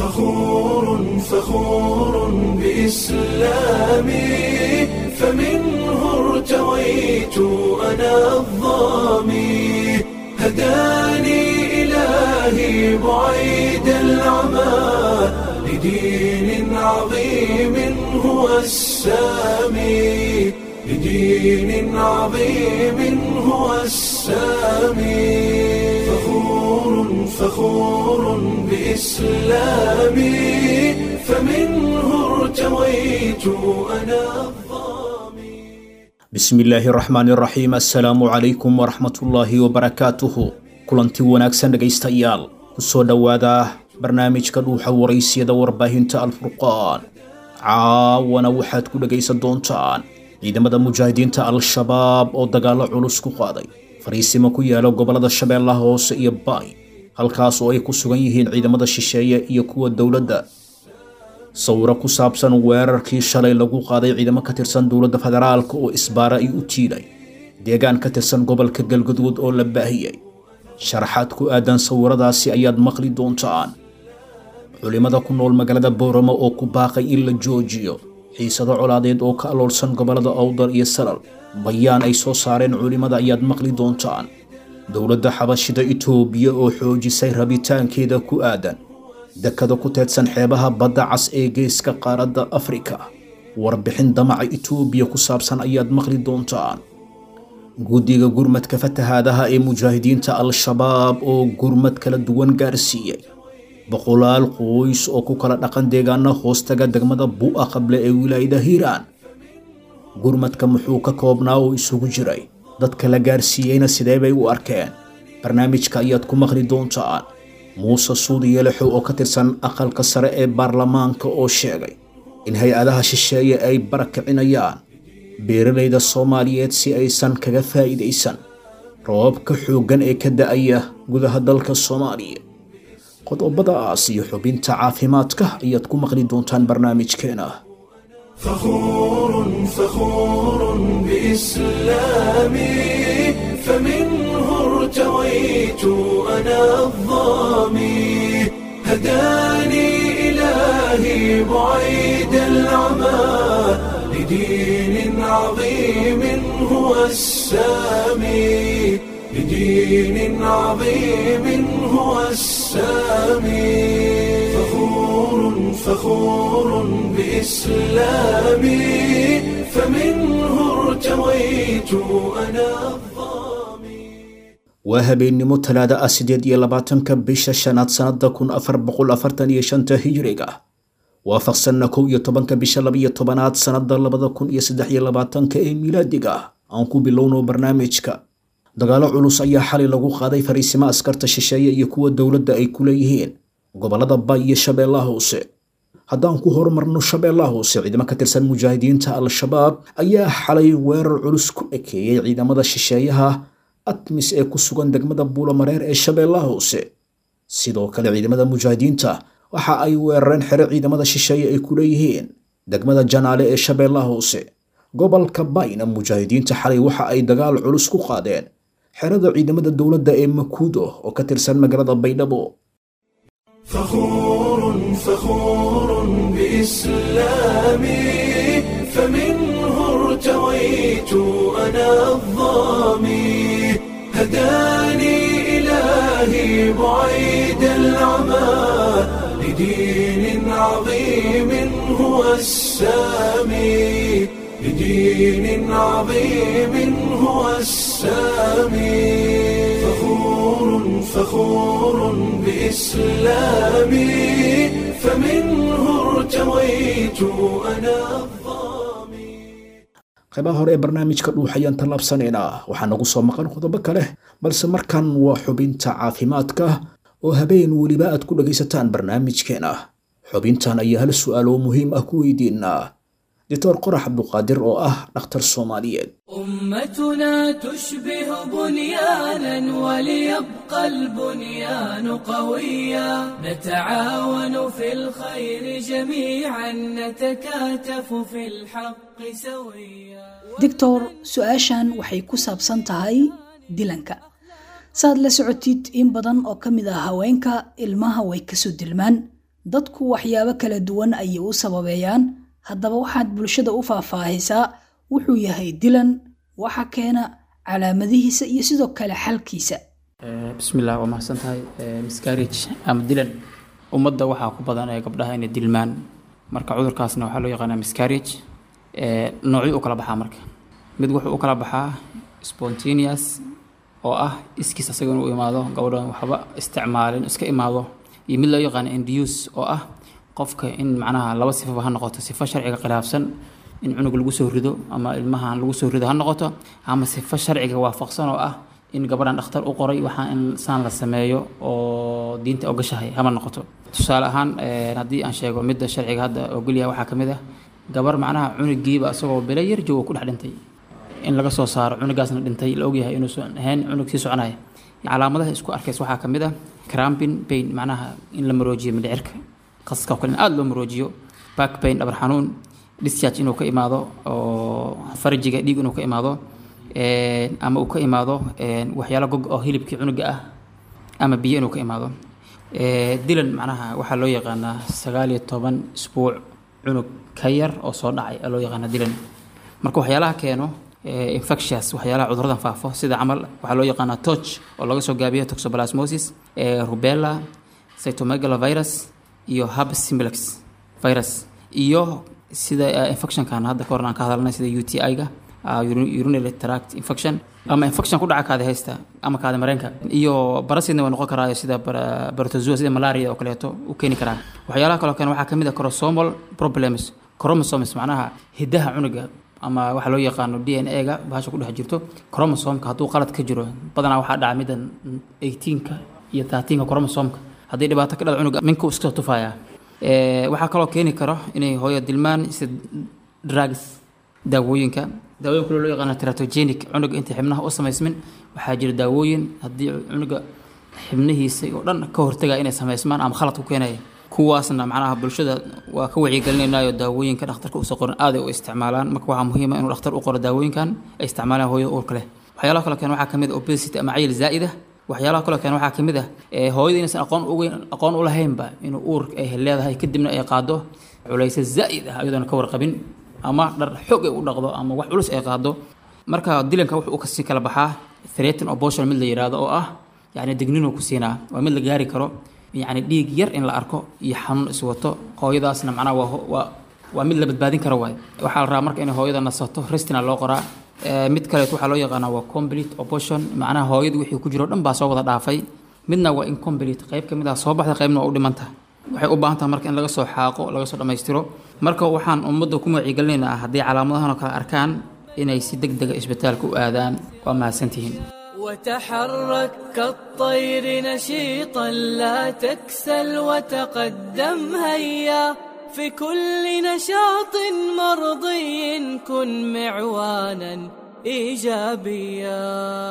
فخور فخور بإسلامي فمنه ارتويت أنا الظامي هداني إلهي بعيد العمى لدين عظيم هو السامي لدين عظيم هو السامي فخور فخور بإسلامي فمنه ارتويت أنا الظامي bismillaahi raxmaani raxiim assalaamu calaykum waraxmatullaahi wabarakaatuhu kulanti wanaagsan dhegaystayaal kusoo dhowaada barnaamijka dhuuxa waraysyada warbaahinta alfurqaan caawana waxaad ku dhegaysan doontaan ciidamada mujaahidiinta al-shabaab oo dagaallo culus ku qaaday fariisimo ku yaala gobollada shabeellaha hoose iyo baay halkaas oo ay ku sugan yihiin ciidamada shisheeye iyo kuwa dowladda sawiro ku saabsan weerarkii shalay lagu qaaday ciidamo ka tirsan dowladda federaalka oo isbaara ay u tiiday deegaan ka tirsan gobolka galgaduud oo la baahiyey sharaxaad ku aadan sawiradaasi ayaad maqli doontaan culimada ku nool magaalada booramo oo ku baaqay in la joojiyo xiisado colaadeed oo ka aloolsan gobollada awdal iyo salal bayaan ay soo saareen culimmada ayaad maqli doontaan dowladda xabashida itoobiya oo xoojisay rabitaankeeda ku aadan dekada ku teedsan xeebaha badda cas ee geeska qaaradda afrika warbixin damaca itoobiya ku saabsan ayaad maqli doontaan guddiga gurmadka fatahaadaha ee mujaahidiinta al-shabaab oo gurmad kala duwan gaarsiiyey boqolaal qoys oo ku kala dhaqan deegaana hoostaga degmada bu'a qable ee wilaayada hiiraan gurmadka muxuu ka koobnaa oo isugu jiray dadka la gaarsiiyeyna sidee bay u arkeen barnaamijka ayaad ku maqli doontaan muuse suudi yelexow oo ka tirsan aqalka sare ee baarlamaanka oo sheegay in hay-adaha shisheeye ay barakicinayaan beeralayda soomaaliyeed si aysan kaga faa'iidaysan roobabka xooggan ee ka da'aya gudaha dalka soomaaliya qodobadaas iyo xubinta caafimaadka ayaad ku maqli doontaan barnaamijkeena فخور فخور بإسلامي فمنه ارتويت أنا الظامي هداني إلهي بعيد العمى لدين عظيم هو السامي لدين عظيم هو السامي فخور فخور بإسلامي فمنه ارتويت أنا الظامي waa habeennimo talaada ah sideed iyo labaatanka bisha shanaad sannada kun afar boqol afartan iyo shanta hijiriga waafaqsanna kow iyo tobanka bisha labiyo tobanaad sannada labada kun iyo saddex iyo labaatanka ee milaadiga aan ku bilowno barnaamijka dagaallo culus ayaa xalay lagu qaaday fariisimo askarta shisheeye iyo kuwa dowladda ay ku leeyihiin gobollada bay iyo shabeellaha hoose haddaan ku horumarno shabeellaha hoose ciidamo ka tirsan mujaahidiinta al-shabaab ayaa xalay weerar culus ku ekeeyey ciidamada shisheeyaha atmis ee ku sugan degmada buulamareer ee shabeellaha hoose sidoo kale ciidamada mujaahidiinta waxa ay weerareen xero ciidamada shisheeye ay ku leeyihiin degmada janaale ee shabeellaha hoose gobolka bayna mujaahidiinta xalay waxa ay dagaal culus ku qaadeen xerada ciidamada dowladda ee makuudo oo ka tirsan magaalada baydhabo فخور فخور بإسلامي فمنه ارتويت أنا الظامي هداني إلهي بعيد العمى لدين عظيم هو السامي لدين عظيم هو السامي فخور فخور بإسلامي فمنه ارتويت أنا الظامي qaybaha hore ee barnaamijka dhuuxayaan tallaabsanaynaa waxaa nagu soo maqan qodobo kale balse markan waa xubinta caafimaadka oo habeen weliba aad ku dhagaysataan barnaamijkeena xubintan ayaa hal su'aal oo muhiim ah ku weydiinaa doctor qorax cabduqaadir oo ah dhakhtar soomaaliyeed أمتنا تشبه بنيانا وليبقى البنيان قويا نتعاون في الخير جميعا نتكاتف في الحق سويا doctor su-aashan waxay ku saabsan tahay dilanka saad la socotid in badan oo ka mid ah haweenka ilmaha way kasoo dilmaan dadku waxyaabo kala duwan ayay u sababeeyaan haddaba waxaad bulshada u faahfaahisaa wuxuu yahay dilan waxa keena calaamadihiisa iyo sidoo kale xalkiisa bismillah waa mahadsan tahay miscarriage ama dilan ummadda waxaa ku badan ee gabdhaha inay dilmaan marka cudurkaasna waxaa loo yaqaanaa miscarriage noocyo u kala baxaa marka mid wuxuu u kala baxaa spontaneous oo ah iskiis asaga inuu imaado gabadhan waxba isticmaalin iska imaado iyo mid loo yaqaano induce oo ah qofka in macnaha laba sifaba ha noqoto sifo sharciga khilaafsan in cunug lagu soo rido ama ilmahan lagu soo rido ha noqoto ama sifo sharciga waafaqsan oo ah in gabadhan dhakhtar u qoray waxaa in saan la sameeyo oo diinta ogashahay hama noqoto tusaale ahaan haddii aan sheego midda sharciga hadda ogolyahay waxaa ka mid ah gabar macnaha cunugiiba isagoo bilo yar joogo ku dhex dhintay in laga soo saaro cunugaasna dhintay la ogyahay inuusan ahayn cunug sii soconaya calaamadaha isku arkays waxaa ka mid ah crampin pain macnaha in la maroojiyo mindhicirka qaska oo kale in aada loo maroojiyo back pain dhabar xanuun discharge inuu ka imaado oo farjiga dhiig inuu ka imaado ama uu ka imaado waxyaalo gog oo hilibkii cunuga ah ama biyo inuu ka imaado dilan macnaha waxaa loo yaqaanaa sagaal iyo toban isbuuc cunug ka yar oo soo dhacay loo yaqaana dilan marka waxyaalaha keeno infectious waxyaalaha cuduradan faafo sida camal waxaa loo yaqaanaa toch oo laga soo gaabiyo toxoplasmosis rubella cytomegalovirus iyo herpes simplex virus iyo sida infectionkan hadda ka hor aan ka hadalnay sida UTI-ga urinary tract infection ama infection ku dhaca kaadi haysta ama kaadi mareenka iyo barasidna waa noqon karaa sida barotozoa sida malaria oo kaleeto u keeni karaa waxyaalaha kaloo kale waxaa kamid ah chromosomal problems chromosomes macnaha hidaha cunuga ama waxaa loo yaqaano d n a-ga bahasha ku dhex jirto chromosomka hadduu qalad ka jiro badanaa waxaa dhaca middan 18ka iyo 13ka chromosomka haddii dhibaato ka dhada cunuga minka iska soo tufayaa waxaa kaloo keeni karo inay hooyo dilmaan sida drugs daawooyinka daawooyin kale loo yaqaano teratogenic cunuga inta xibnaha u samaysmin waxaa jira daawooyin haddii cunuga xibnihiisa oo dhan ka hortaga inay samaysmaan ama khalad ku keenaya kuwaasna macnaha bulshada waa ka wacyigelinaynayo daawooyinka dhakhtarka uusa qoran aaday u isticmaalaan marka waxaa muhiima inuu dhakhtar u qoro daawooyinkan ay isticmaalaan hooyada uurka leh waxyaalaha kale keen waxaa kamid ah obesity ama cayil zaa'ida waxyaalaha kaloo keen waxaa kamid ah hooyada inaysan aqoon ugeyn aqoon u lahaynba inuu uur ay leedahay kadibna ay qaado culaysa zaa'id ah iyadoona ka warqabin ama dhar xoog ay u dhaqdo ama wax culus ay qaado marka dilanka wuxuu kasii kala baxaa threaten abortion mid la yidhaahdo oo ah yacni digninuu ku siinaa waa mid la gaari karo yacni dhiig yar in la arko iyo xanuun iswato hooyadaasna macnaha waa waa waa mid la badbaadin karo waay waxaa la rabaa marka inay hooyada nasato restina loo qoraa mid kaleet waxaa loo yaqaanaa waa complete abortion macnaha hooyadu wixii ku jiro dhan baa soo wada dhaafay midna waa incomplete qayb ka mid ah soo baxda qaybna waa u dhimanta waxay u baahan tahay marka in laga soo xaaqo laga soo dhammaystiro marka waxaan ummadda ku wacyigelinaynaa haddii calaamadahan oo kale arkaan inay si deg dega isbitaalka u aadaan waa mahadsantihiin وتحرك كالطير نشيطا لا تكسل وتقدم هيا في كل نشاط مرضي كن معوانا ايجابيا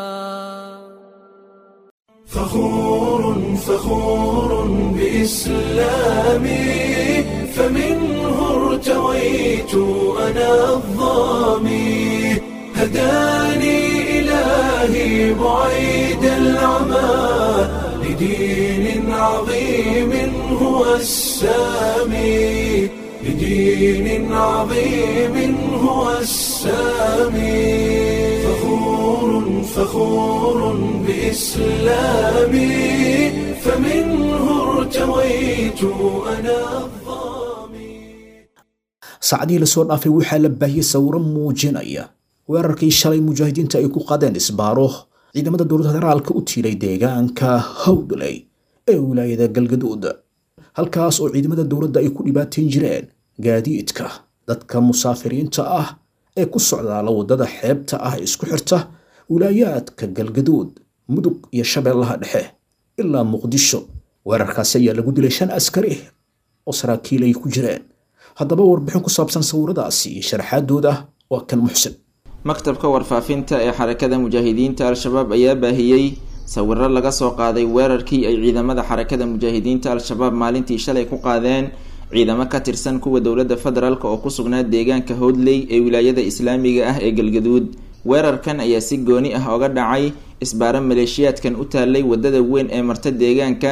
فخور فخور بإسلامي فمنه ارتويت أنا الظامي هداني إلهي بعيد العمى لدين عظيم هو السامي لدين عظيم هو السامي فخور فخور بإسلامي فمنه ارتويت أنا الظامي saacadihii lasoo dhaafay waxaa la baahiyey sawiro muujinaya weerarkii shalay mujaahidiinta ay ku qaadeen isbaaro ciidamada dowladda federaalka u tiilay deegaanka howdley ee wilaayada galgaduud halkaas oo ciidamada dowladda ay ku dhibaateen jireen gaadiidka dadka musaafiriinta ah ee ku socdaala waddada xeebta ah ee isku xirta wilaayaadka galgaduud mudug iyo shabeellaha dhexe ilaa muqdisho weerarkaasi ayaa lagu dilay shan askari oo saraakiil ay ku jireen haddaba warbixin ku saabsan sawiradaasi iyo sharaxaadooda waa kan muxsin maktabka warfaafinta ee xarakada mujaahidiinta al-shabaab ayaa baahiyey sawiro laga soo qaaday weerarkii ay ciidamada xarakada mujaahidiinta al-shabaab maalintii shalay ku qaadeen ciidamo ka tirsan kuwa dowladda federaalk oo ku sugnaa deegaanka howdley ee wilaayada islaamiga ah ee galgaduud weerarkan ayaa si gooni ah oga dhacay isbaaro maleeshiyaadkan u taalay wadada weyn ee marta deegaanka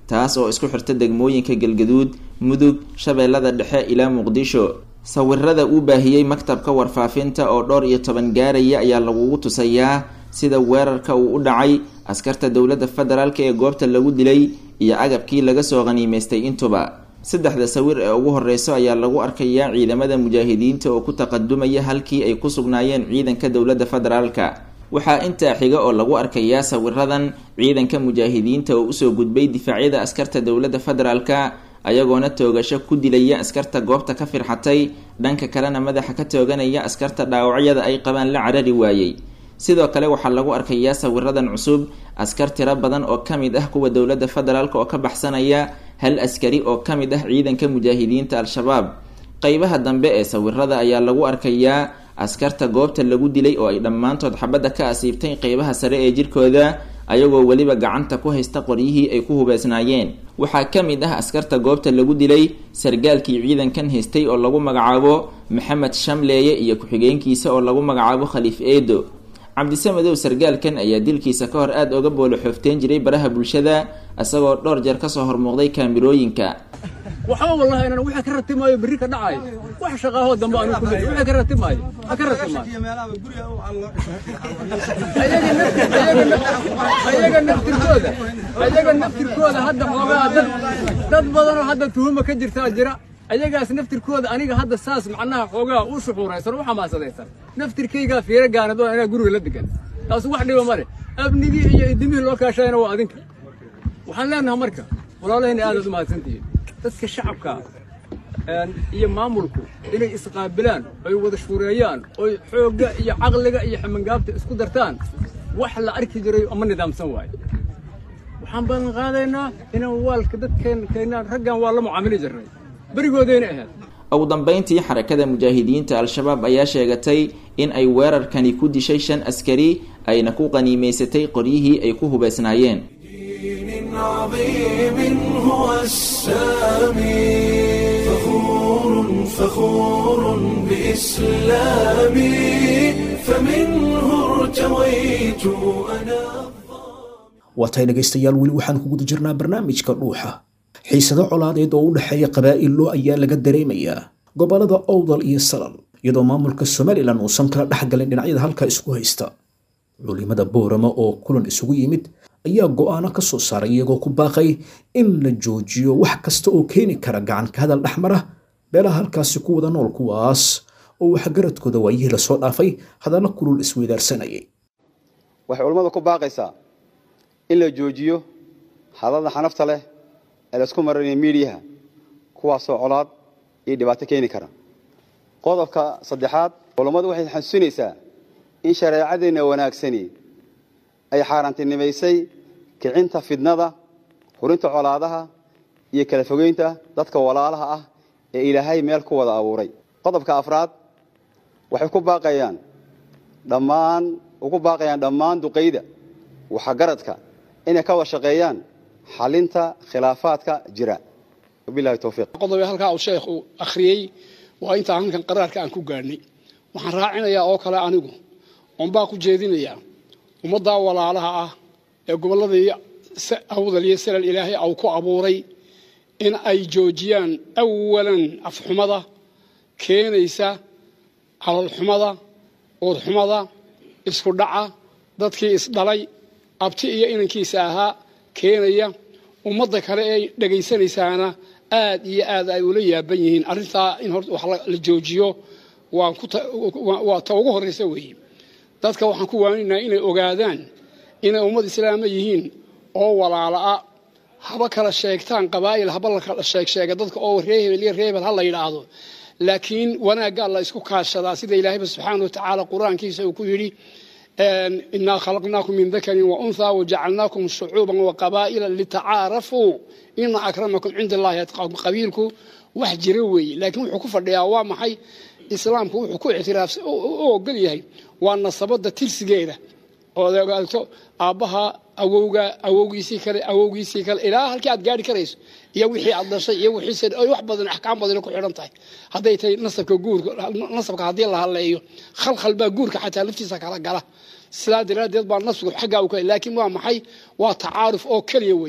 taas oo isku xirta degmooyinka galgaduud mudug shabeellada dhexe ilaa muqdisho sawirada uu baahiyey maktabka warfaafinta oo dhowr iyo toban gaaraya ayaa lagugu tusayaa sida weerarka uu u dhacay askarta dowladda federaalk ee goobta lagu dilay iyo agabkii laga soo qhaniimaystay intuba saddexda sawir ee ugu horeyso ayaa lagu arkayaa ciidamada mujaahidiinta oo ku taqadumaya halkii ay ku sugnaayeen ciidanka dowladda federaalka waxaa intaa xiga oo lagu arkayaa sawiradan ciidanka mujaahidiinta oo usoo gudbay difaacyada askarta dowladda federaalka ayagoona toogasho ku dilaya askarta goobta ka firxatay dhanka kalena madaxa ka tooganaya askarta dhaawacyada ay qabaan la carari waayey sidoo kale waxaa lagu arkayaa sawiradan cusub askar tiro badan oo ka mid ah kuwa dowladda federaalk oo ka baxsanaya hal askari oo ka mid ah ciidanka mujaahidiinta al-shabaab qeybaha dambe ee sawirada ayaa lagu arkayaa askarta goobta lagu dilay oo ay dhammaantood xabadda ka asiibtay qeybaha sare ee jirkooda ayagoo weliba gacanta ku haysta qoryihii ay ku hubeysnaayeen waxaa ka mid ah askarta goobta lagu dilay sargaalkii ciidankan haystay oo lagu magacaabo maxamed shamleeye iyo ku-xigeenkiisa oo lagu magacaabo khaliif eedo cabdisamadow sargaalkan ayaa dilkiisa ka hor aada oga boolo xoofteen jiray baraha bulshada isagoo dhowr jeer kasoo hormuuqday kaamirooyinka waxba wallahi inaan wixii ka ratimaayo berri ka dhacay wax shaqaahoo dambe aanu ku leeyahay wixii ka ratimaayo ha ka ratimaayo ayaga naftirkooda ayaga naftirkooda hadda xoogaa dad dad badanoo hadda tuhuma ka jirtaa jira ayagaas naftirkooda aniga hadda saas macnaha xoogaa u shuxuuraysan u xamaasadaysan naftirkaygaa fiiro gaanad oo inaa guriga la degan taasu wax dhiba male abnigii iyo idimihii loo kaashayana waa adinka waxaan leenahay marka walaalahayna aadaad u mahadsantihiin dadka shacabka iyo maamulku inay isqaabilaan oy wada shuureeyaan oy xoogga iyo caqliga iyo ximangaabta isku dartaan wax la arki jiray ama nidaamsan waaye waxaan balan qaadaynaa inaan waalka dadkeenkeenaan raggan waa la mucaamili jirnay berigoodayna ahayd ugu dambeyntii xarakada mujaahidiinta al-shabaab ayaa sheegatay in ay weerarkani ku dishay shan askari ayna ku qaniimaysatay qoryihii ay ku hubeysnaayeen دين عظيم هو السامي فخور فخور بإسلامي فمنه ارتويت أنا waatay dhegaystayaal weli waxaan ku guda jirnaa barnaamijka dhuuxa xiisado colaadeed oo u dhexeeya qabaa'illo ayaa laga dareemayaa gobollada owdal iyo salal iyadoo maamulka somalilan uusan kala dhexgalin dhinacyada halkaa isku haysta culimada boorama oo kulan isugu yimid ayaa go'aano ka soo saaray iyagoo ku baaqay in la joojiyo wax kasta oo keeni kara gacan ka hadal dhexmara beelaha halkaasi ku wada nool kuwaas oo waxgaradkooda waayihii lasoo dhaafay hadalla kulul isweydaarsanayay waxay culammadu ku baaqaysaa in la joojiyo hadalda xanafta leh ee laysku marinaya miidiyaha kuwaasoo colaad iyo dhibaato keeni kara qodobka saddexaad culammadu waxay xasuusinaysaa in shareecadeenna wanaagsani ay xaaraantinimaysay kicinta fidnada hurinta colaadaha iyo kala fogeynta dadka walaalaha ah ee ilaahay meel ku wada abuuray qodobka afraad waxay ku baaqayaan dhammaan ugu baaqayaan dhammaan duqayda waxgaradka inay ka wada shaqeeyaan xalinta khilaafaadka jira wabilahi towfiiq qodobe halkaa uu sheekhu akhriyey waa intaan halkan qaraarka aan ku gaadhnay waxaan raacinayaa oo kale anigu oonbaa ku jeedinayaa ummaddaa walaalaha ah ee gobolladii awdal iyo salal ilaahay au ku abuuray in ay joojiyaan awalan afxumada keenaysa calalxumada uurxumada isku dhaca dadkii isdhalay abti iyo inankiisa ahaa keenaya ummadda kale ee dhegaysanaysaana aad iyo aad ay ula yaaban yihiin arrintaa in hor wax la joojiyo waa ta ugu horraysa weeye dadka waxaan ku waaninaha inay ogaadaan inay ummad islaama yihiin oo walaala'a haba kala sheegtaan qabaa'il haba la kala sheegsheega dadka oo ree hebel iyo ree hebel ha la yidhaahdo laakiin wanaaggaa la isku kaashadaa sida ilaahayba subxaana wa tacaala qur-aankiisa uu ku yidhi inaa khalaqnaakum min dakarin wa unthaa wajacalnaakum shucuuban wa qabaa'ila litacaarafuu ina akramakum cinda allahi atqaakum qabiilku wax jira weeye laakiin wuxuu ku fadhiyaa waa maxay islaamku wuxuu ku ictiraafsan u ogol yahay waa nasabadda tirsigeeda ood ogaato aabbaha awowga awowgiisii kale awowgiisii kale ilaa halkii aad gaari karayso iyo wixii aad dhashay iyo wixiise wax badan axkaam badan ku xidhan tahay hadday tahay nasabka guurka nasabka haddii la hadleeyo khalkhal baa guurka xataa laftiisa kala gala sidaa daraaddeed baa nasbigu xaggaa u kale laakiin waa maxay waa tacaaruf oo keliya weeye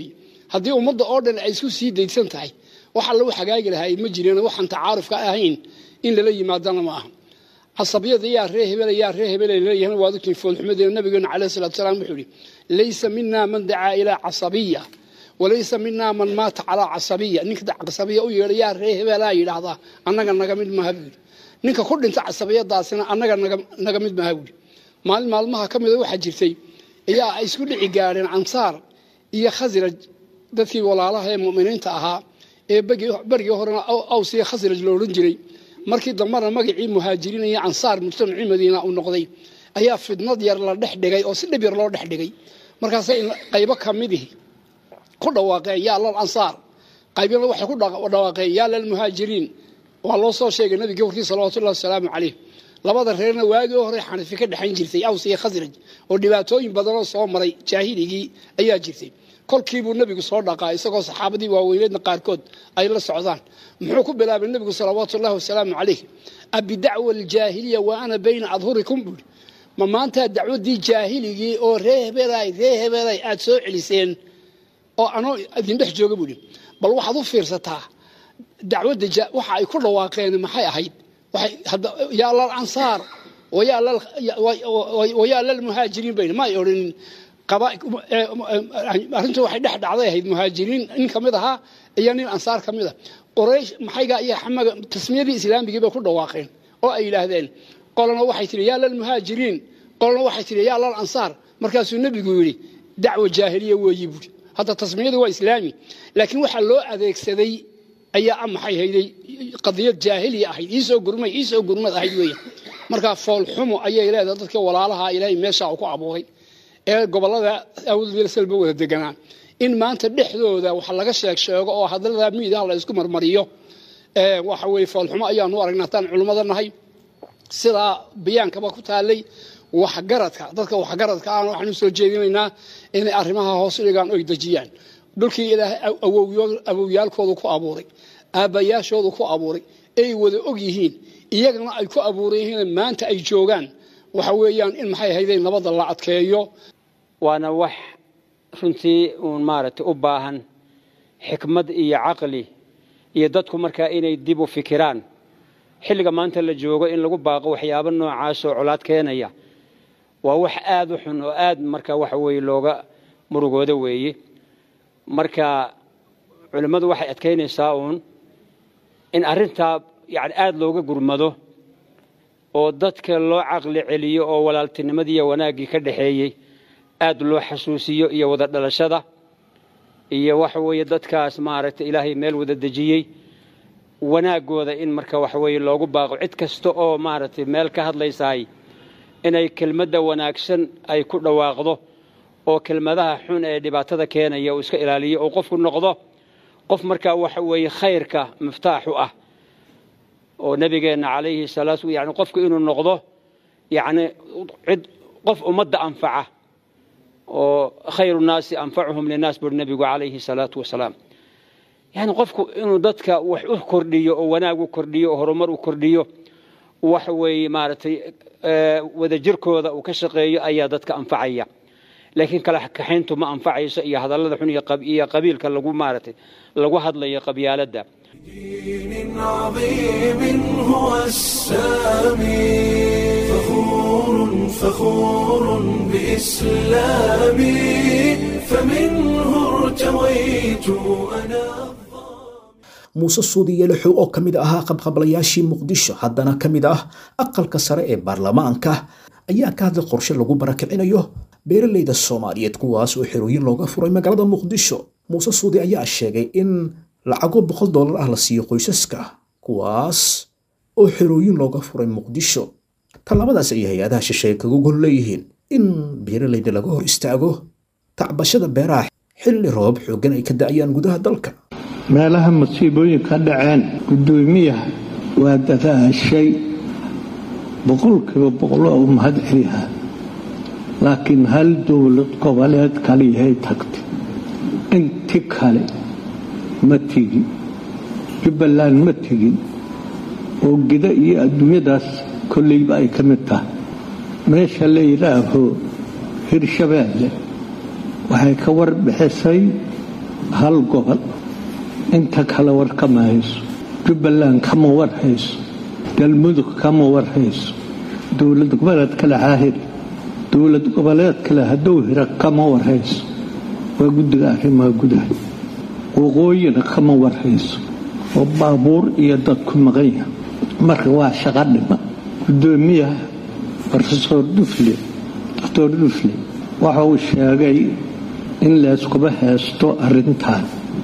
haddii ummadda oo dhan ay isku sii daydsan tahay wax alla u hagaagi lahaa ma jireen waxaan tacaarufka ahayn in lala yimaadana ma aha casabiyada yaa ree hebel yaa ree hebel leeyahan waad ogtiin foolxumadeena nabigeena calayhi salaatu salaam wuxuu yidhi laysa mina man dacaa ilaa casabiya walaysa mina man maata calaa casabiya ninka casabiya u yeedha yaa ree hebelaa yidhaahdaa annaga naga mid maaha buu yidhi ninka ku dhinta casabiyadaasina annaga naga mid maaha buu yidhi maalin maalmaha ka mida waxaa jirtay ayaa ay isku dhici gaadheen ansaar iyo khasraj dadkii walaalaha ee mu'miniinta ahaa ee berigii horena aws iyo khasraj lo odhan jiray markii dambena magacii muhaajiriin iyo ansaar mujtamacii madiina uu noqday ayaa fidnad yar la dhex dhigay oo si dhib yar loo dhex dhigay markaasay qaybo ka midihi ku dhawaaqeen yaa lal ansaar qaybina waxay ku dhawaaqeen yaa lal muhaajiriin waa loo soo sheegay nabigii warkii salawatullahi wasalaamu calayh labada reerna waagii hore xanifi ka dhexayn jirtay aws iyo khasraj oo dhibaatooyin badanoo soo maray jaahiligii ayaa jirtay kolkiibuu nebigu soo dhaqaa isagoo saxaabadii waaweyneedna qaarkood ay la socdaan muxuu ku bilaabay nebigu salawaatu ullahi wasalaamu calayh abidacwa aljaahiliya wa ana bayna adhurikum buuri ma maantaa dacwaddii jaahiligii oo ree hebelay ree hebelay aad soo celiseen oo anoo idin dhex jooga buuhi bal waxaad u fiirsataa dacwadda waxa ay ku dhawaaqeen maxay ahayd yaa lal ansaar wayaa lal muhaajiriin bayn ma ay odhanin arrintu waxay dhex dhacday ahayd muhaajiriin nin ka mid ahaa iyo nin ansaar ka mid a qoraysh maxayga iyo xamaga tasmiyadii islaamigii bay ku dhawaaqeen oo ay yidhaahdeen qolana waxay tihi yaa lal muhaajiriin qolana waxay tihi yaa lal ansaar markaasuu nebigu yidhi dacwa jaahiliya weeyi buuri hadda tasmiyadu waa islaami laakiin waxaa loo adeegsaday ayaa maxay hayday qadiyad jaahiliya ahayd iisoo gurmay iisoo gurmad ahayd weeya markaa foolxumo ayay leedahay dadka walaalaha ilaahay meeshaa uu ku abuuray ee gobolada awdsalba wada deganaa in maanta dhexdooda wax laga sheeg sheego oo hadalada miidaha la isku marmariyo waxa weye foolxumo ayaanu aragnaa hataan culimmada nahay sidaa bayaankaba ku taalay waxgaradka dadka waxgaradka ahna waxaanu soo jeedinaynaa inay arrimaha hoos dhigaan oy dejiyaan dhulkii ilaahay awowyaalkoodu ku abuuray aabbayaashoodu ku abuuray ay wada og yihiin iyagana ay ku abuuran yihiin maanta ay joogaan waxa weeyaan in maxay ahaydeen nabadda la adkeeyo waana wax runtii uun maaragtay u baahan xikmad iyo caqli iyo dadku markaa inay dib u fikiraan xilliga maanta la joogo in lagu baaqo waxyaabo noocaasoo colaad keenaya waa wax aada u xun oo aad marka waxa weeye looga murugooda weeye marka culimmadu waxay adkaynaysaa uun in arrintaa yani aada looga gurmado oo dadka loo caqli celiyo oo walaaltinimadii iyo wanaaggii ka dhaxeeyey aad loo xasuusiyo iyo wada dhalashada iyo waxa weeye dadkaas maaragtay ilaahay meel wada dejiyey wanaaggooda in marka waxa weeye loogu baaqo cid kasta oo maaragtay meel ka hadlaysaay inay kelmadda wanaagsan ay ku dhawaaqdo oo kelmadaha xun ee dhibaatada keenaya uu iska ilaaliyo oo qofku noqdo qof markaa waxa weeye khayrka miftaaxu ah oo nebigeenna calayhi salaatu yani qofku inuu noqdo yani cid qof ummadda anfaca oo khayru naasi anfacuhum linaas buri nebigu calayhi salaatu wasalaam yani qofku inuu dadka wax u kordhiyo oo wanaag u kordhiyo oo horumar u kordhiyo waxa weeye maaragtay wadajirkooda uu ka shaqeeyo ayaa dadka anfacaya laakiin kala kaxayntu ma anfacayso iyo hadallada xun iyo qabiilka lagu maaragtay lagu hadlayo qabyaaladda دين عظيم هو السامي فخور فخور بإسلامي فمنه ارتويت أنا muuse suudiye lixow oo ka mid ahaa qabqablayaashii muqdisho haddana ka mid ah aqalka sare ee baarlamaanka ayaa ka hadlay qorshe lagu barakicinayo beeralayda soomaaliyeed kuwaas oo xerooyin looga furay magaalada muqdisho muuse suudi ayaa sheegay in lacago boqol dollar ah la siiyo qoysaska kuwaas oo xerooyin looga furay muqdisho tallaabadaas ayay hay-adaha shisheeye kaga gol leeyihiin in beeralayda laga hor istaago tacbashada beeraha xilli roob xooggan ay ka da'ayaan gudaha dalka meelaha masiibooyinka dhaceen guddoomiyaha waa dadaashay boqolkiiba boqoloo u mahad celiha laakiin hal dowlad goboleed kaliyahay tagtay inti kale ma tegin jubbaland ma tegin oo gida iyo adduunyadaas kolleyba ay ka mid tahay meesha la yidhaaho hirshabeelle waxay ka warbixisay hal gobol inta kale war kama hayso jubbaland kama war hayso galmudug kama war hayso dowlad goboleed kale haahir dowlad goboleed kale hadduu hira kama war hayso waa guddiga arrimaha gudaha waqooyina kama war hayso oo baabuur iyo dadku maqan yaha marka waa shaqo dhima gudoomiyaha rofesor dufle doctor dufle waxa uu sheegay in layskuba heesto arrintan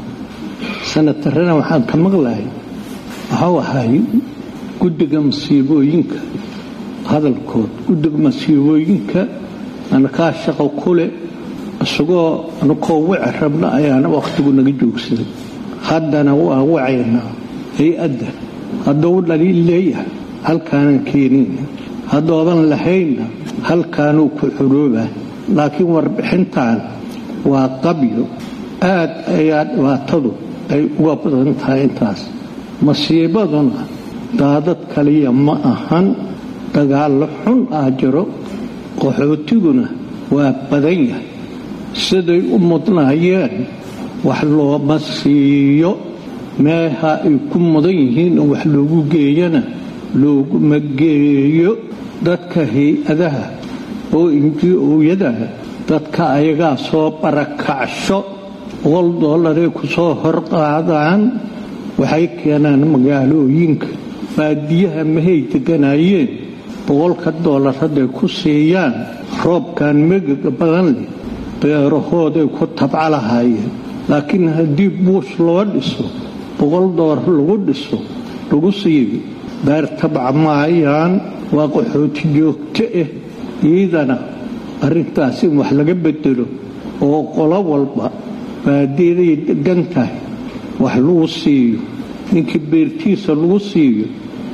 sanatarana waxaan ka maqlahay waxau ahay guddiga masiibooyinka hadalkood guddiga masiibooyinka anakaa shaqo kule isagoo anakoo wici rabna ayaana wakhtigu naga joogsaday haddana waa wacaynaa hay-adda hadduu dhaliil leeyahay halkaanan keenina haddoodan lahaynna halkaanuu ku xoroobaa laakiin warbixintan waa qabyo aad ayaa dhibaatadu ay uga badan tahay intaas masiibaduna daadad kaliya ma ahan dagaallo xun ah jiro qaxootiguna waa badan yahay siday u mudnaayeen wax looma siiyo meeha ay ku mudan yihiin oo wax loogu geeyana looguma geeyo dadka hay-adaha oo inji-ooyadaha dadka ayagaa soo barakacsho boqol dollaray ku soo horqaadaan waxay keenaan magaalooyinka baadiyaha mahay deganaayeen boqolka dollar hadday ku siiyaan roobkan megaga badan leh beerahooday ku tabca lahaayeen laakiin haddii buus loo dhiso boqol dollar lagu dhiso lagu siiyo beer tabca maayaan waa qaxooti joogto ah iidana arrintaas in wax laga bedelo oo qolo walba baadiyaday degan tahay wax lagu siiyo ninkii beertiisa lagu siiyo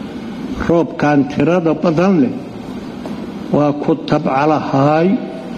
roobkan tirada badan leh waa ku tabca lahaay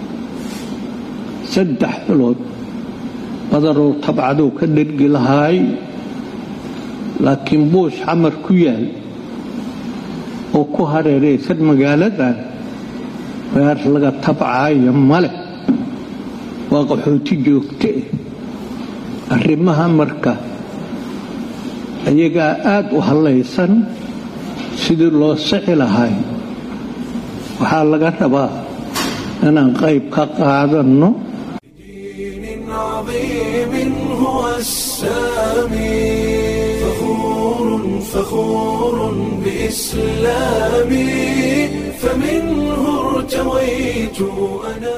saddex bilood badanuu tabcaduu ka dhergi lahaay laakiin buush xamar ku yaal oo ku hareeraysan magaaladan beer laga tabcaayo male waa qaxooti joogto ah arrimaha marka ayagaa aad u hallaysan sidii loo sixi lahay waxaa laga rabaa inaan qayb ka qaadanno عظيم هو السامي فخور فخور بإسلامي فمنه ارتويت أنا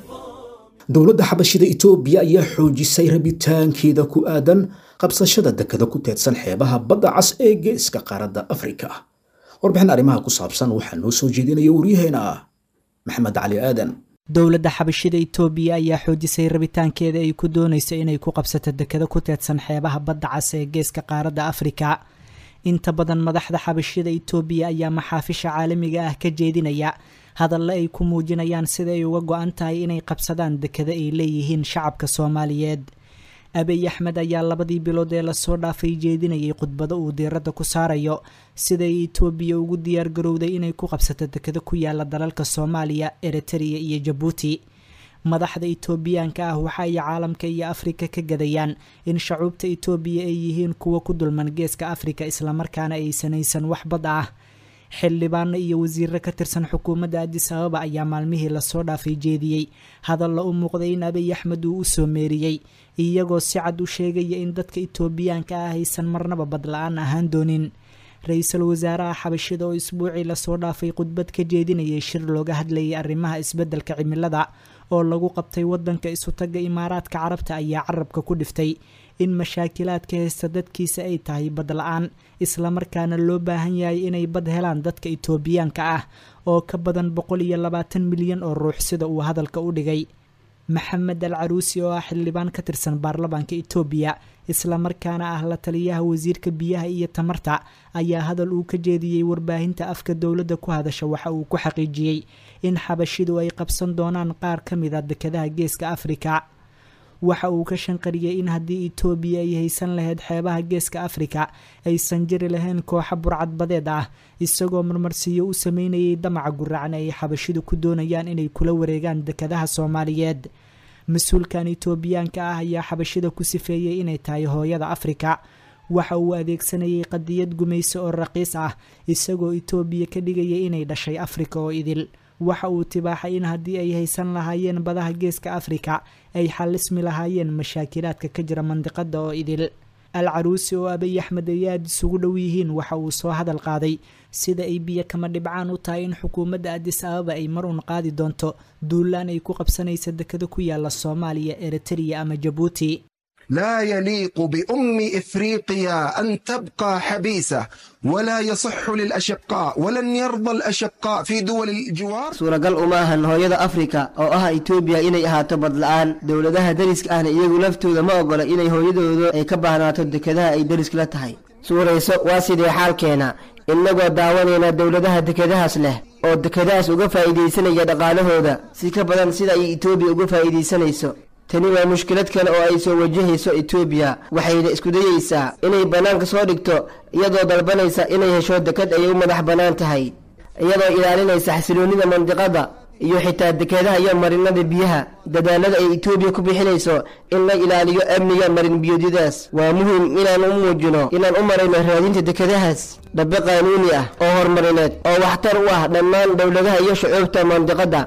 dowladda xabashida itoobiya ayaa xoojisay rabitaankeeda ku aadan qabsashada dekada ku teedsan xeebaha badda cas ee geeska qaaradda afrika warbixin arrimaha ku saabsan waxaa noo soo jeedinaya waryaheena maxamed cali aadan dowladda xabashida itoobiya ayaa xoojisay rabitaankeeda ay ku doonayso inay ku qabsato dekado ku teedsan xeebaha badda cas ee geeska qaaradda afrika inta badan madaxda xabashida itoobiya ayaa maxaafisha caalamiga ah ka jeedinaya hadalle ay ku muujinayaan sida ay uga go-an tahay inay qabsadaan dekado ay leeyihiin shacabka soomaaliyeed abiy axmed ayaa labadii bilood ee lasoo dhaafay jeedinayay khudbado uu diiradda ku saarayo siday itoobiya ugu diyaar garowday inay ku qabsato dekado ku yaala dalalka soomaaliya eritrea iyo jabuuti madaxda itoobiyaanka ah waxa ay caalamka iyo afrika ka gadayaan in shacuubta itoobiya ay yihiin kuwa ku dulman geeska afrika islamarkaana aysanaysan wax bad ah xildhibaano iyo wasiiro ka tirsan xukuumadda adis ababa ayaa maalmihii lasoo dhaafay jeediyey hadalla u muuqday in abiy axmed uu u soo meeriyey iyagoo si cad u sheegaya in dadka itoobiyaanka ah aysan marnaba badla-aan ahaan doonin ra-iisul wasaaraha xabashida oo isbuucii lasoo dhaafay khudbad ka jeedinayay shir looga hadlayay arrimaha isbeddelka cimilada oo lagu qabtay wadanka isutaga imaaraadka carabta ayaa carabka ku dhiftay in mashaakilaadka haysta dadkiisa ay tahay bad la-aan islamarkaana loo baahan yahay inay bad helaan dadka itoobiyaanka ah oo ka badan boqol iyo labaatan milyan oo ruux sida uu hadalka u dhigay maxamed al caruusi oo ah xildhibaan ka tirsan baarlamaanka itoobiya islamarkaana ah la taliyaha wasiirka biyaha iyo tamarta ayaa hadal uu ka jeediyey warbaahinta afka dowladda ku hadasha waxa uu ku xaqiijiyey in xabashidu ay qabsan doonaan qaar ka mid a dekadaha geeska afrika waxa uu ka shanqariyey in haddii itoobiya ay haysan lahayd xeebaha geeska afrika aysan jiri lahayn kooxa burcad badeed ah isagoo marmarsiiyo u sameynayay damaca guracan ay xabashidu ku doonayaan inay kula wareegaan dekadaha soomaaliyeed mas-uulkan itoobiyaanka ah ayaa xabashida ku sifeeyey inay tahay hooyada afrika waxa uu adeegsanayay qadiyad gumayso oo raqiis ah isagoo itoobiya ka dhigaya inay dhashay afrika oo idil waxa uu tibaaxay in haddii ay haysan lahaayeen badaha geeska afrika ay xallismi lahaayeen mashaakilaadka ka jira mandiqada oo idil al caruusi oo abiy axmed ay aada isugu dhow yihiin waxa uu soo hadal qaaday sida ay biyo kama dhibcaan u tahay in xukuumadda adis ababa ay mar uun qaadi doonto duulaan ay ku qabsanaysa dekado ku yaala soomaaliya eritreya ama jabuuti لا يليق بأم إفريقيا أن تبقى حبيسة ولا يصح للأشقاء ولن يرضى الأشقاء في دول الجوار suuragal uma ahan hooyada afrika oo ah itoobiya inay ahaato badla-aan dowladaha deriska ahna iyagu laftooda ma ogola inay hooyadooda ay ka baahnaato dekadaha ay deriska la tahay suurayso waa sidee xaalkeena innagoo daawanayna dowladaha dekadahaas leh oo dekadahaas uga faa'iidaysanaya dhaqaalahooda si ka badan sida ay itoobiya uga faa'iidaysanayso tani waa mushkilad kale oo ay soo wajahayso etoobiya waxayna isku dayeysaa inay bannaanka soo dhigto iyadoo dalbanaysa inay hesho dekad ay u madax bannaan tahay iyadoo ilaalinaysa xasiloonnida mandiqada iyo xitaa dekadaha iyo marinada biyaha dadaalada ay etoobiya ku bixinayso in la ilaaliyo amniga marin biyoodyadaas waa muhiim inaan u muujino inaan u marayno raadinta dekadahaas dhabe qaanuuni ah oo horumarineed oo waxtar u ah dhammaan dowladaha iyo shucuubta mandiqada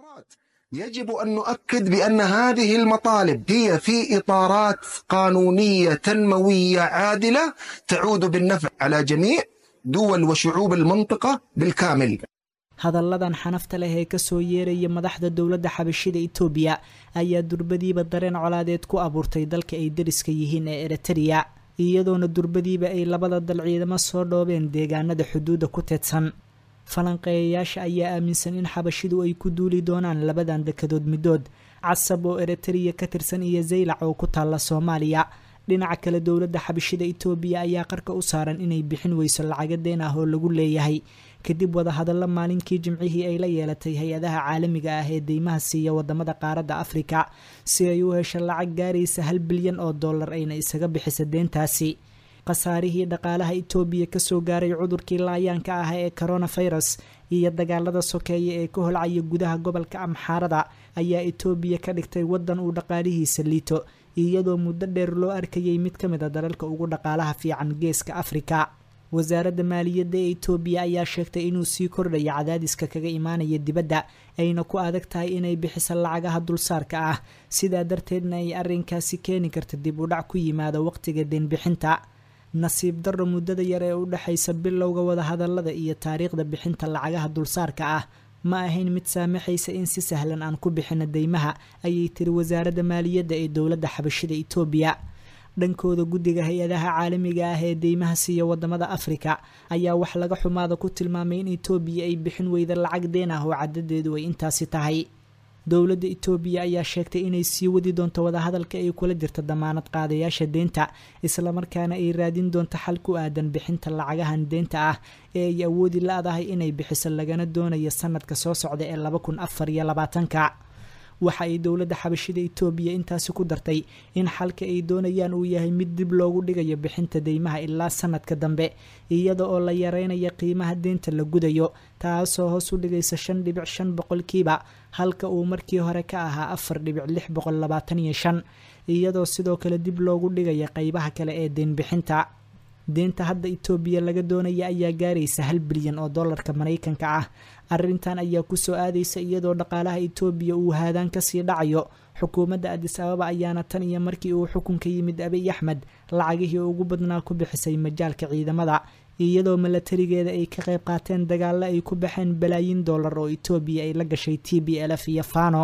يجب أن نؤكد بأن هذه المطالب هي في إطارات قانونية تنموية عادلة تعود بالنفع على جميع دول وشعوب المنطقة بالكامل hadalladan xanafta leh ee kasoo yeeraya madaxda dowladda xabashida itoobiya ayaa durbadiiba dareen colaadeed ku abuurtay dalka ay deriska yihiin ee eritreya iyadoona durbadiiba ay labada dal ciidamo soo dhoobeen deegaanada xuduudda ku teedsan falanqeeyayaasha ayaa aaminsan in xabashidu ay ku duuli doonaan labadan dekadood middood casab oo eritreya ka tirsan iyo zaylac oo ku taalla soomaaliya dhinaca kale dowladda xabashida itoobiya ayaa qarka u saaran inay bixin weyso lacaga deen ah oo lagu leeyahay kadib wadahadallo maalinkii jimcihii ay la yeelatay hay-adaha caalamiga ah ee deymaha siiya wadamada qaaradda afrika si ay u hesho lacag gaaraysa hal bilyan oo dollar ayna isaga bixisa deentaasi khasaarihii dhaqaalaha itoobiya kasoo gaaray cudurkii laayaanka ah ee coronafirus iyo dagaalada sokeeye ee ka holcaya gudaha gobolka amxaarada ayaa itoobiya ka dhigtay waddan uu dhaqaalihiisa liito iyadoo muddo dheer loo arkayay mid ka mid a dalalka ugu dhaqaalaha fiican geeska afrika wasaaradda maaliyadda ee itoobiya ayaa sheegtay inuu sii kordhayo cadaadiska kaga imaanaya dibadda ayna ku adag tahay inay bixiso lacagaha dulsaarka ah sidaa darteedna ay arrinkaasi keeni karta dib u dhac ku yimaado waqtiga deenbixinta nasiib darro muddada yar ee u dhexaysa bilowga wadahadallada iyo taariikhda bixinta lacagaha dulsaarka ah ma ahayn mid saamaxaysa in si sahlan aan ku bixino deymaha ayay tiri wasaaradda maaliyadda ee dowladda xabashida itoobiya dhankooda guddiga hay-adaha caalamiga ah ee deymaha siiya wadamada afrika ayaa wax laga xumaada ku tilmaamay in itoobiya ay bixin weyda lacag deen ah oo cadadeedu ay intaasi tahay dowladda itoobiya ayaa sheegtay inay sii wadi doonto wadahadalka ay kula jirto damaanad qaadayaasha deenta islamarkaana ay raadin doonto xal ku aadan bixinta lacagahan deenta ah ee ay awoodi la-dahay inay bixiso lagana doonayo sanadka soo socda ee laba kun afar iyo labaatanka waxa ay dowladda xabashida itoobiya intaasi ku dartay in xalka ay doonayaan uu yahay mid dib loogu dhigayo bixinta deymaha ilaa sanadka dambe iyada oo la yareynaya qiimaha deenta la gudayo taasoo hoos u dhigaysa shan dhibic shan boqolkiiba halka uu markii hore ka ahaa afar dhibic lix boqol labaatan iyo shan iyadoo sidoo kale dib loogu dhigaya qeybaha kale ee deenbixinta deenta hadda itoobiya laga doonaya ayaa gaaraysa hal bilyan oo dollarka maraykanka ah arrintan ayaa kusoo aadaysa iyadoo dhaqaalaha itoobiya uu haadaan kasii dhacayo xukuumadda adis ababa ayaana tan iyo markii uu xukunka yimid abiy axmed lacagihii ugu badnaa ku bixisay majaalka ciidamada iyadoo milatarigeeda ay ka qayb qaateen dagaalo ay ku baxeen balaayin dollar oo itoobiya ay la gashay t b lf iyo fano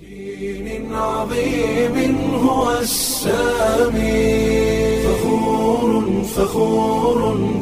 دين عظيم هو السامي فخور فخور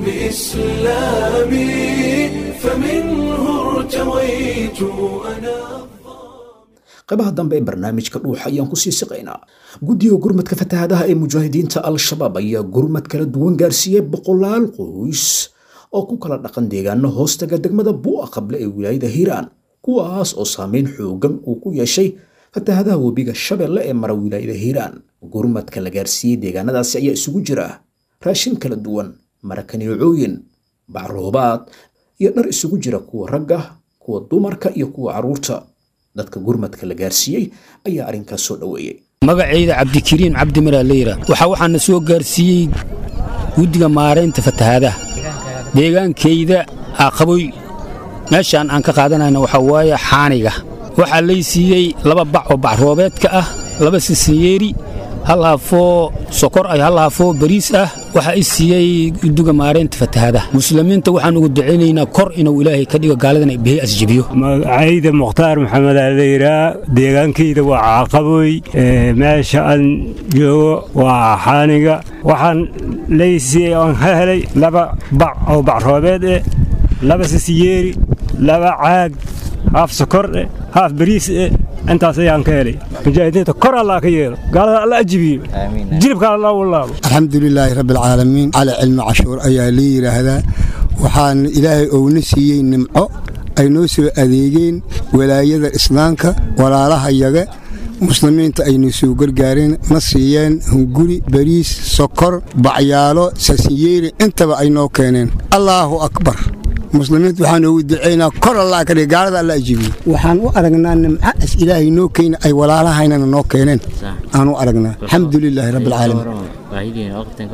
بإسلامي فمنه ارتويت أنا qaybaha dambe ee barnaamijka dhuuxa ayaan kusii siqaynaa guddiga gurmadka fatahaadaha ee mujaahidiinta al-shabaab ayaa gurmad kala duwan gaarsiiyey boqolaal qoys oo ku kala dhaqan deegaano hoostaga degmada buu'a qable ee wilaayada hiiraan kuwaas oo saameyn xoogan uu ku yeeshay fatahaadaha webiga shabeelle ee mara wilaayada hiiraan gurmadka la gaarsiiyey deegaanadaasi ayaa isugu jira raashin kala duwan marakaneecooyin bacroobaad iyo dhar isugu jira kuwa ragga kuwa dumarka iyo kuwa carruurta dadka gurmadka la gaarsiiyey ayaa arrinkaas soo dhoweeyey magacayda cabdikariim cabdi maraa leyra waxaa waxaana soo gaarsiiyey guddiga maaraynta fatahaadaha deegaankayda aqaboy meeshaan aan ka qaadanayna waxaa waaye xaaniga waxaa lay siiyey laba bac oo bacroobeedka ah laba sisinyeeri hal haafoo sokor ay hal haafoo bariis ah waxaa i siiyey guddiga maaraynta fatahaadaha muslimiinta waxaan ugu ducaynaynaa kor inuu ilaahay ka dhigo gaaladan bihay asjibiyo magacayda mukhtaar maxamed alayraa deegaankayda waa caaqaboy meesha aan joogo waa xaaniga waxaan laysiiyey oon ka helay laba bac oo bacroobeed eh laba sisiyeeri laba caag haaf sokor eh haaf bariis eh intaas ayaan ka helay mujaahidiinta kor allaa ka yeelo gaalada alla ajibiyo jilibka alla walaabo alxamdu lilaahi rabbi alcaalamiin cali cilmi cashuur ayaa la yidhaahdaa waxaan ilaahay ouna siiyey nimco ay noo soo adeegeen walaayada islaamka walaalaha yaga muslimiinta aynu soo gargaareen na siiyeen hunguri bariis sokor bacyaalo sasinyeeri intaba ay noo keeneen allaahu akbar muslimiinta waxaan ugu ducaynaa kor allah ka dhig gaalada alla ajibiyo waxaan u aragnaa nimca as ilaahay noo keena ay walaalahaynana noo keeneen aan u aragnaa alxamdu lilaahi rabbi alcaalamiin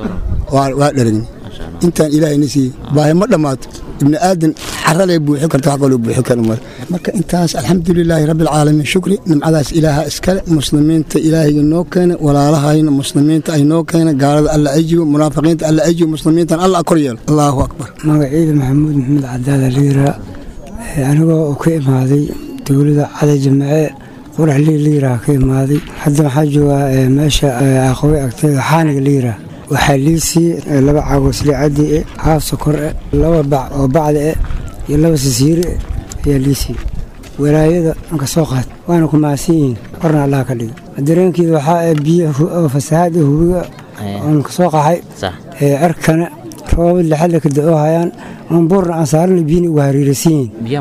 waa dheragni intaan ilaahayna siiyey baahi ma dhammaato ibni aadan xaralee buuxi karta wax kaloo buuxi kara male marka intaas alxamdulilaahi rabbi alcaalamiin shukri nimcadaas ilaaha iskale muslimiinta ilaahayga noo keena walaalahayna muslimiinta ay noo keena gaalada alla ajibo munaafiqiinta alla ajibo muslimiintan alla kor yeelo allaahu akbar magaciida maxamuud maxamed cadaala liiraa anigoo uu ka imaaday dowlada cada jamace qurax lii liiraa ka imaaday hadda waxaa joogaa meesha aqowe agteeda xaaniga liiraa waxaa lii siiyey laba caagosli caddi e haaf sokor e laba bac oo bacda e iyo laba sisiiri e ayaa lii siiyey walaayada anka soo qaad waana ku mahadsan yihiin korna allaha ka dhiga dareenkeeda waxaa biyo fasahaad ee hubiga oon ka soo qaxay cerkana roobad lixadla ka da-oo hayaan oon buurna aan saarana biyina uga hariiraysan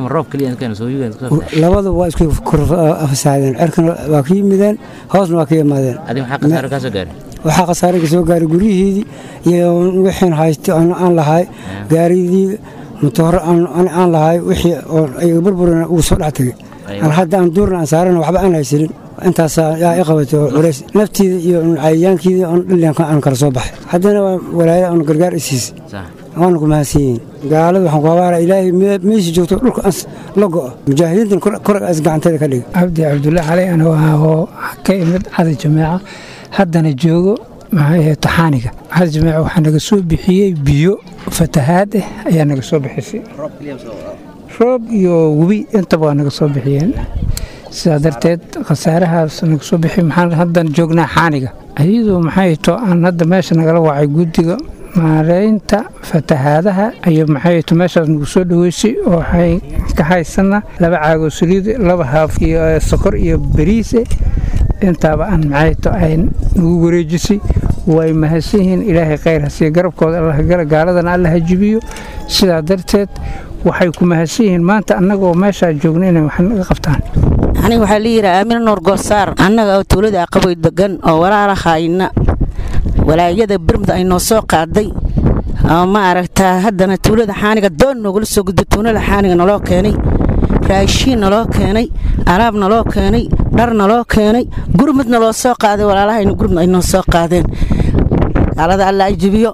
yihiin labada waa isku fasahaadeen cerkana waa ka yimideen hoosna waa ka yimaadeen waxaa khasaare ka soo gaaray guryaheedii iyo wixiin haystay aan lahay gaaridii matooro aan lahay wixii ayaga burburina uu soo dhex tegay hadda aan duurna aan saarana waxba aan haysanin intaas yaa i qabatay oo culays naftiida iyo cayayaankiidii on dhalianka aan kala soo baxay haddana waa walaayada on gargaar isiisay waana ku mahadsan yihiin gaalada waxaan ku habaara ilaahay meesha joogto dhulka ans la go'o mujaahidiintan koraga as gacanteeda ka dhiga cabdi cabdulla cali anuu ahoo ka imid cada jameeca haddana joogo maxay taxaaniga cada jameeca waxaa naga soo bixiyey biyo fatahaad ah ayaa naga soo bixisay roob iyo webi intaba waa naga soo bixiyeen sidaa darteed khasaarahaas naga soo bixi maxaan haddan joognaa xaaniga iyadoo maxay to aan hadda meesha nagala wacay guddiga maareynta fatahaadaha iyo maxay to meeshaas nagu soo dhaweysay oo waxay ka haysana laba caagoo saliid laba haaf iyo sokor iyo bariise intaaba aan maxay to ay nagu wareejisay way mahadsan yihiin ilaahay khayr hasiiya garabkooda allah gala gaaladana allah ha jibiyo sidaa darteed waxay ku mahadsan yihiin maanta annagoo meeshaa joogna inay wax naga qabtaan aniga waxaa la yidhaha aamina nuur goosaar annaga oo tuulada aqaboy degan oo walaalahayna walaayada birmud ay noo soo qaaday oo ma aragtaa haddana tuulada xaaniga doon noogula soo gudba tuunada xaaniga naloo keenay raashiin naloo keenay alaab naloo keenay dhar naloo keenay gurmud naloo soo qaaday walaalahayna gurmud ay noo soo qaadeen gaalada alla ay jibiyo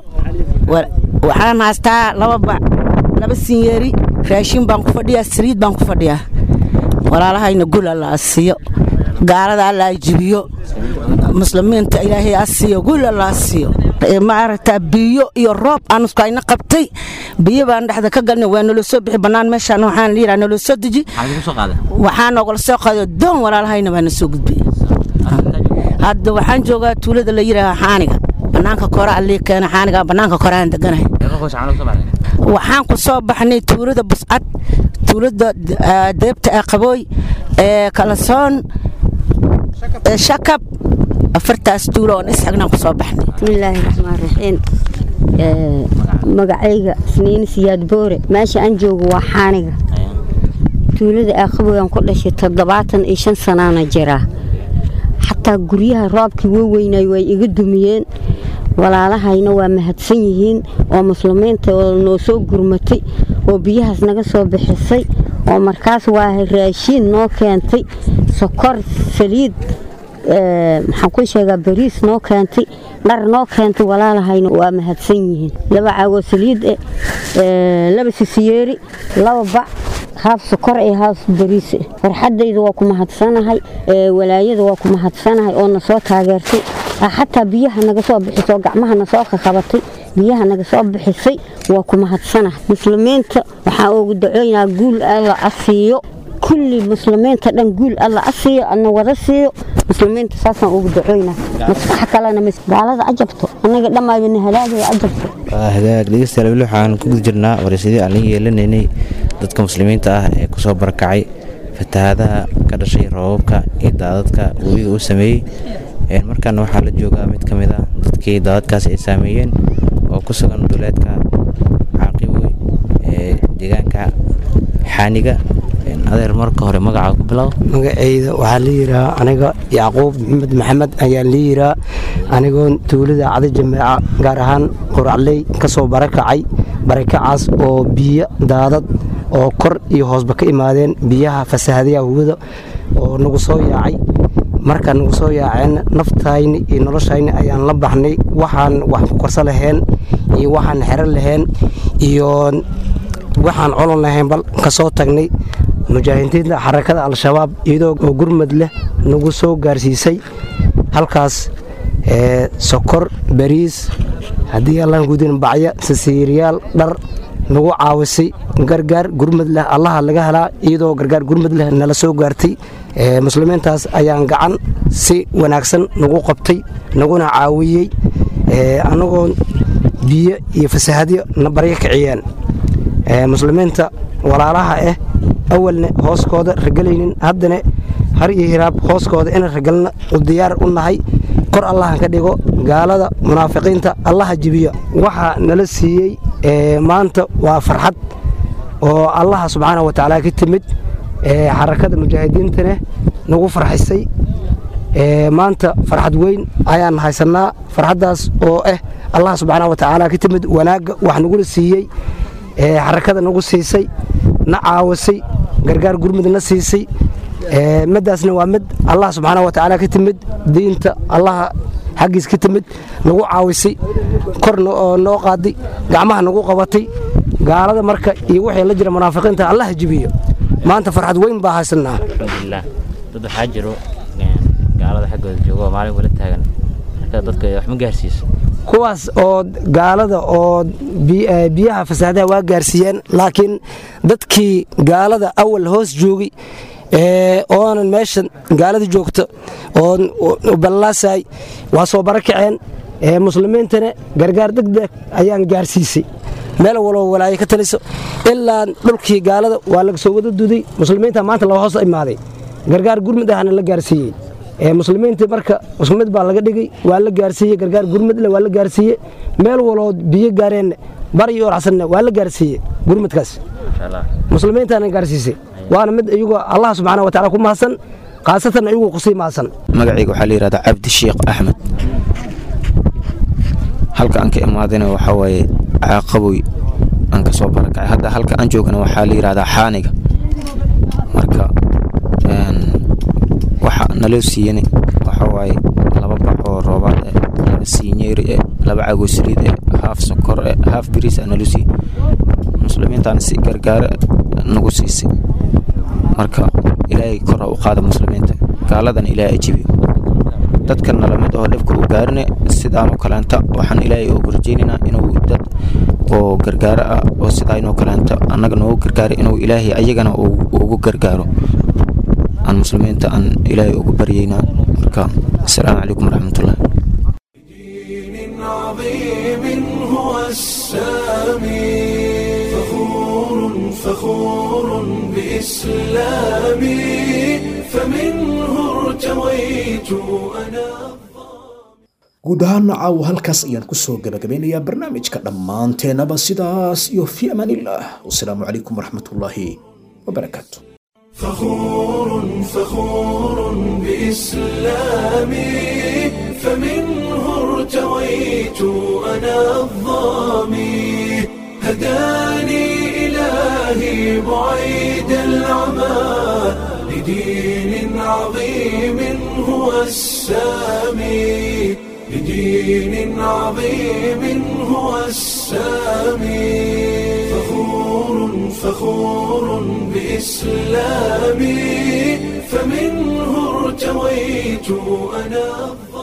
waxaan haystaa laba bac laba sinyeeri raashiin baan ku fadhiyaa saliid baan ku fadhiyaa walaalahayna gul alla asiiyo gaalada alla jibiyo muslimiinta ilaahay asiiyo gul alla asiiyo ma aragtaa biyo iyo roob aan isku ayna qabtay biyo baan dhexda ka galnay waa naloo soo bixi bannaan meeshaan waxaan la yidhaha naloo soo deji waxaa noogala soo qaado doon walaalahayna baa na soo gudbay hadda waxaan joogaa tuulada la yidhaaha xaaniga bannaanka kore allii keena xaaniga bannaanka kore aan deganahay waxaan ku soo baxnay tuulada buscad tuulada deebta ee qabooy ee kalasoon ee shakab afartaas tuulo oon isxagnaan ku soo baxnay bismillaahi raxmaan raxiim magacayga isniin siyaad boore meesha aan joogo waa xaaniga tuulada ee qabooy aan ku dhashay toddobaatan iyo shan sanaana jiraa xataa guryaha roobkii waaweynay way iga dumiyeen walaalahayna waa mahadsan yihiin oo muslimiinta oo noo soo gurmatay oo biyahaas naga soo bixisay oo markaas waa raashiin noo keentay sokor saliid maxaan ku sheegaa bariis noo keentay dhar noo keentay walaalahayna waa mahadsan yihiin laba caagoo saliid eh laba sisiyeeri laba bac haaf sokor iyo haaf bariis eh farxaddayda waa ku mahadsanahay walaayada waa ku mahadsanahay oo na soo taageertay xataa biyaha naga soo bixisay oo gacmaha na soo qaqabatay biyaha naga soo bixisay waa ku mahadsanahay muslimiinta waxaan ugu dacooynaa guul alla asiiyo kulli muslimiinta dhan guul alla asiiyo adna wada siiyo muslimiinta saasaan ugu dacoynaa maskax kalena gaalada ajabto annaga dhammaayana halaagaya ajabto hagaag dhegeystayaal weli waxaan ku guda jirnaa waraysadii aan la yeelanaynay dadka muslimiinta ah ee kusoo barakacay fatahaadaha ka dhashay roobabka iyo daadadka webiga uu sameeyey markaana waxaa la joogaa mid ka mid ah dadkii daadadkaas ay saameeyeen oo ku sugan duleedka caaqiboy ee deegaanka xaaniga adeer marka hore magaca ku bilow magacayda waxaa la yiraa aniga yacquub maxamed maxamed ayaa la yiraa anigoo tuulada cada jameeca gaar ahaan quracley ka soo barakacay barakacaas oo biyo daadad oo kor iyo hoosba ka imaadeen biyaha fasahadayaha hubada oo nagu soo yaacay markaa nagu soo yaaceen naftayni iyo noloshayni ayaan la baxnay waxaan wax ku korsa lahayn iyo waxaan xero lahayn iyo waxaan colon lahayn bal ka soo tagnay mujaahidiinta xarakada al-shabaab iyadoo oo gurmad leh nagu soo gaarsiisay halkaas sokor bariis haddii allaan gudin bacya sasiiriyaal dhar nagu caawisay gargaar gurmad leh allaha laga helaa iyadoo gargaar gurmad leh nala soo gaartay muslimiintaas ayaan gacan si wanaagsan nagu qabtay naguna caawiyey annagoo biyo iyo fasahadyo na baryo kiciyeen muslimiinta walaalaha ah awalna hooskooda ragalaynin haddana har iyo hiraab hooskooda ina ragalna u diyaar u nahay kor allaha ka dhigo gaalada munaafiqiinta allaha jibiyo waxaa nala siiyey maanta waa farxad oo allaha subxaana wa tacaala ka timid xarakada mujaahidiintana nagu farxisay maanta farxad weyn ayaan haysanaa farxaddaas oo ah allah subxaana wa tacaala ka timid wanaagga wax nagula siiyey xarakada nagu siisay na caawisay gargaar gurmud na siisay madaasna waa mid allah subxaana wa tacaala ka timid diinta allaha xaggiis ka timid nagu caawisay korna oo noo qaaday gacmaha nagu qabatay gaalada marka iyo wixii la jira munaafiqiinta allaha jibiyo maanta farxad weyn baa haysanaa alxamdulilah dad waxaa jiro gaalada xaggooda jooga oo maalin wala taagan marka dadka wax ma gaarsiiso kuwaas oo gaalada oo biyaha fasaadaha waa gaarsiiyeen laakiin dadkii gaalada awal hoos joogay oonan meesha gaalada joogta oo ballaasay waa soo barakaceen muslimiintana gargaar degdeg ayaan gaarsiisay meel waloo walaayo ka taliso ilaa dhulkii gaalada waa laga soo wada duday muslimiinta maanta laba hoos imaaday gargaar gurmud ahna la gaarsiiyey muslimiinta marka mid baa laga dhigay waa la gaarsiiyey gargaar gurmudle waa la gaarsiiyey meel waloo biyo gaareen bari iyo oracsanna waa la gaarsiiyey gurmudkaas muslimiintaana gaarsiisay waana mid iyagoo allah subxaana wa taala ku mahadsan khaasatan iyagoo kusii mahadsan magacayga waxaa la yidhahdaa cabdi sheekh axmed halka aan ka imaadayna waxaa waaye caaqaboy aan ka soo barakacay hadda halka aan joogana waxaa la yidhahdaa xaaniga marka waxa naloo siiyana waxaa waaye laba bac oo roobaad eh laba siinyeeri eh laba cago saliid eh haaf sokor eh haaf biriis ah naloo siiyey muslimiintaana si gargaara nagu siisay marka ilaahay kor ha u qaada muslimiinta gaaladana ilaahay ajibiyo dadka nalamid oo dhibka u gaarine sidaanoo kaleenta waxaan ilaahay ugu rajaynaynaa inuu dad oo gargaaro ah oo sidaanoo kaleenta annaga noogu gargaaro inuu ilaahay ayagana ugu gargaaro aan muslimiinta aan ilaahay ugu baryaynaa marka asalaamu calaykum waraxmatullah عظيم هو السامي فخور فخور بإسلامي فمنه ارتويت أنا guud ahaana caawa halkaas ayaan kusoo gabagabeynayaa barnaamijka dhammaanteenaba sidaas iyo fi amaanillaah wasalaamu calaykum waraxmatullaahi wabarakaatu فخور فخور بإسلامي فمنه ارتويت أنا الظامي هداني إلهي بعيد العمى لدين عظيم هو السامي لدين عظيم هو السامي فخور فخور بإسلامي فمنه ارتويت أنا